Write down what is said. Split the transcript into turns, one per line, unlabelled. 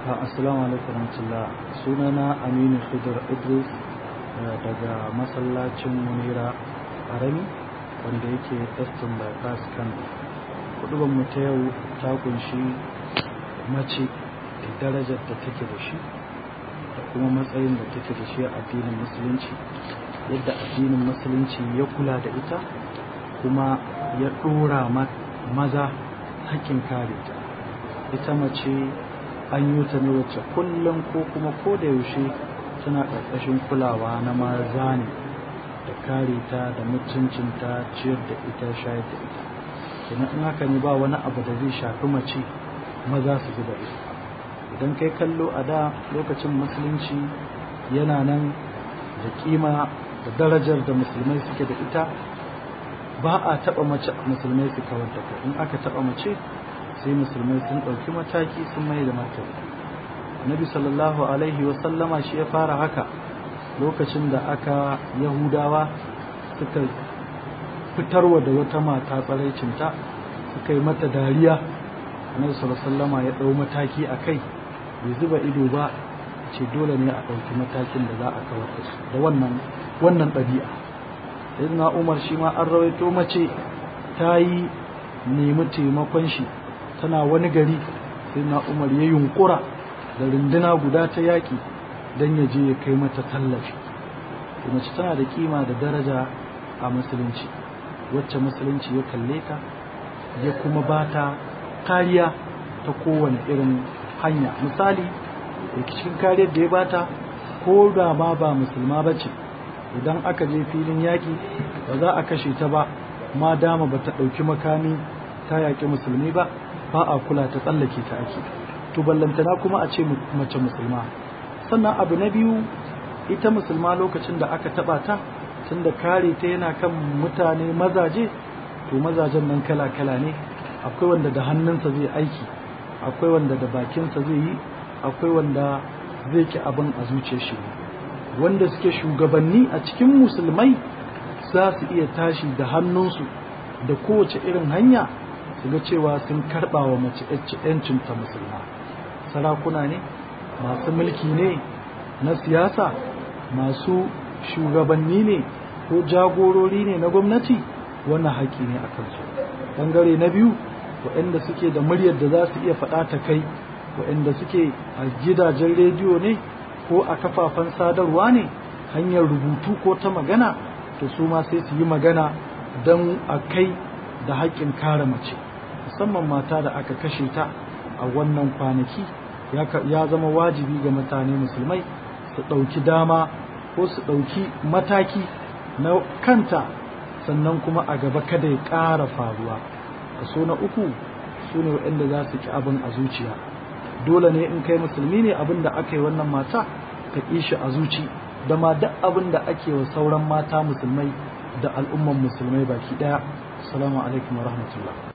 Assalamu alaikum warahmatullah sunana Aminu Khidir Idris daga masallacin Munira Arami wanda yake Eston Bypass Kano. Kudubar mu ta yau ta kunshi mace da darajar da take da shi da kuma matsayin da take da shi a addinin musulunci yadda addinin musulunci ya kula da ita kuma ya ɗora maza hakkin kare ta ita mace an yi ta ne wacce kullum ko kuma ko da yaushe tana ƙarƙashin kulawa na maza ne da kare ta da mutuncinta ciyar da ita shayar da ita kenan in haka ne ba wani abu da zai shafi mace maza su zuba ita idan kai kallo a da lokacin musulunci yana nan da kima da darajar da musulmai suke da ita ba a taɓa mace musulmai su kawar da kai in aka taɓa mace sai musulmai sun ɗauki mataki sun mai da martani nabi sallallahu alaihi wasallama shi ya fara haka lokacin da aka yahudawa suka fitarwa da wata mata tsaraicinta suka yi mata dariya nabi sallallahu ya ɗau mataki a kai bai zuba ido ba ce dole ne a ɗauki matakin da za a kawar da su da wannan wannan ɗabi'a sayyidina umar shi ma an rawaito mace ta yi nemi taimakon shi tana wani gari sai na umar ya yunkura da runduna guda ta yaƙi don ya je ya kai mata tallafi mace tana da kima da daraja a musulunci wacce musulunci ya kalle ta ya kuma ba ta kariya ta kowane irin hanya misali da cikin kariyar da ya bata ko da ma ba musulma ba ce idan aka je filin yaƙi ba za a kashe ta ba ma dama ba ta ɗauki makami ta yaƙi musulmi ba ba a kula ta tsallake ta ake to ballantana kuma a ce mace musulma sannan abu na biyu ita musulma lokacin da aka taba ta tunda kare ta yana kan mutane mazaje to mazajen nan kala kala ne akwai wanda da hannunsa zai aiki akwai wanda da bakinsa zai yi akwai wanda zai ki abin a zuciyar shi wanda suke shugabanni a cikin musulmai za su iya tashi da hannunsu da kowace irin hanya su ga cewa sun karɓa wa mace ‘yancinta musulma sarakuna ne masu mulki ne na siyasa masu shugabanni ne ko jagorori ne na gwamnati wannan haƙƙi ne a kansu ɓangare na biyu waɗanda suke da muryar da za su iya faɗa ta kai waɗanda suke a gidajen rediyo ne ko a kafafen sadarwa ne hanyar rubutu ko ta magana to su ma sai su yi magana don a kai da haƙƙin kare mace musamman mata da aka kashe ta a wannan kwanaki ya zama wajibi ga mutane musulmai su ɗauki dama ko su ɗauki mataki na kanta sannan kuma a gaba kada ya ƙara faruwa kaso na uku su ne waɗanda za su ki abin a zuciya dole ne in kai musulmi ne abin da aka yi wannan mata ka ƙi shi a zuci da ma duk abin da ake wa sauran mata musulmai da al'umman musulmai baki ɗaya assalamu alaikum wa rahmatullah